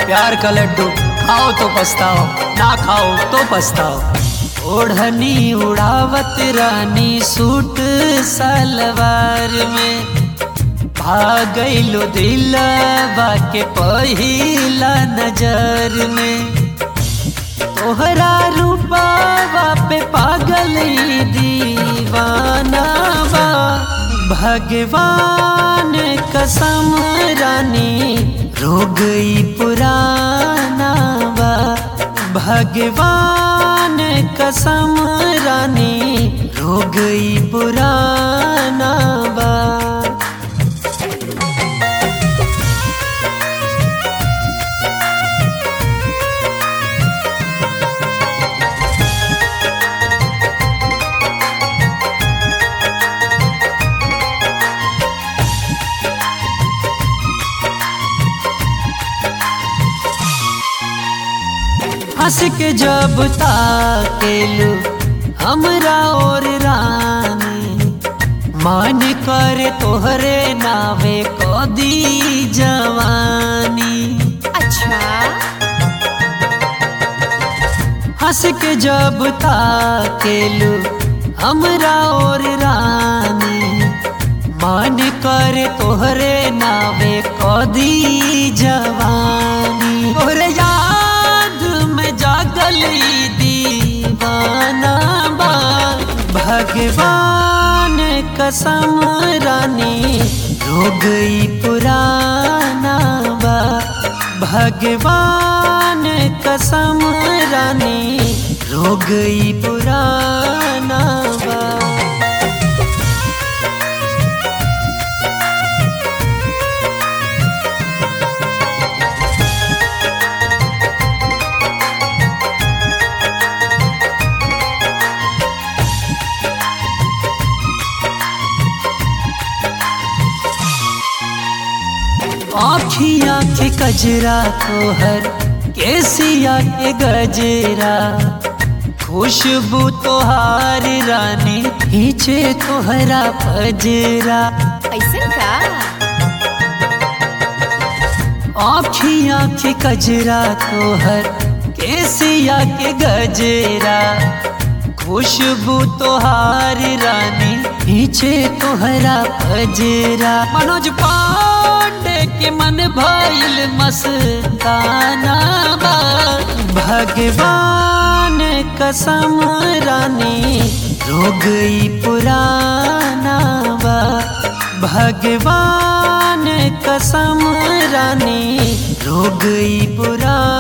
प्यार का लड्डू खाओ तो पछताओ ना खाओ तो पछताओ ओढ़नी उड़ावत रानी सूट सलवार में भागैलो दिलवा के पहिला नजर में तोहरा रूपावा पे पागल ई दीवाना बा भगवान कसम रानी रो गई पुराना बा भगवान कसम रानी रो गई पुराना बा हंस के जब ताकेलू हमरा और रानी मन करे तोहरे नावे कदी जवानी अच्छा हंस के जब ताकेलू हमरा और रानी मन करे तोहरे नावे कदी जवानी तोहरे याद में जागल ई दीवाना बा भगवान कसम रानी रो गई पुराना बा भगवान कसम रानी रो गई पुराना बा आखिया के कजरा तोहर केसिया के गजरा खुशबू तोहार रानी खींचे तोहरा पजरा ऐसे का आखिया के कजरा तोहर केसिया के गजरा खुशबू तोहार रानी खींचे तोहरा पजरा मनोज पांडे के मन भइल मस्ताना बा भगवान कसम रानी रो गई पुराना बा भगवान कसम रानी रो गई पुराना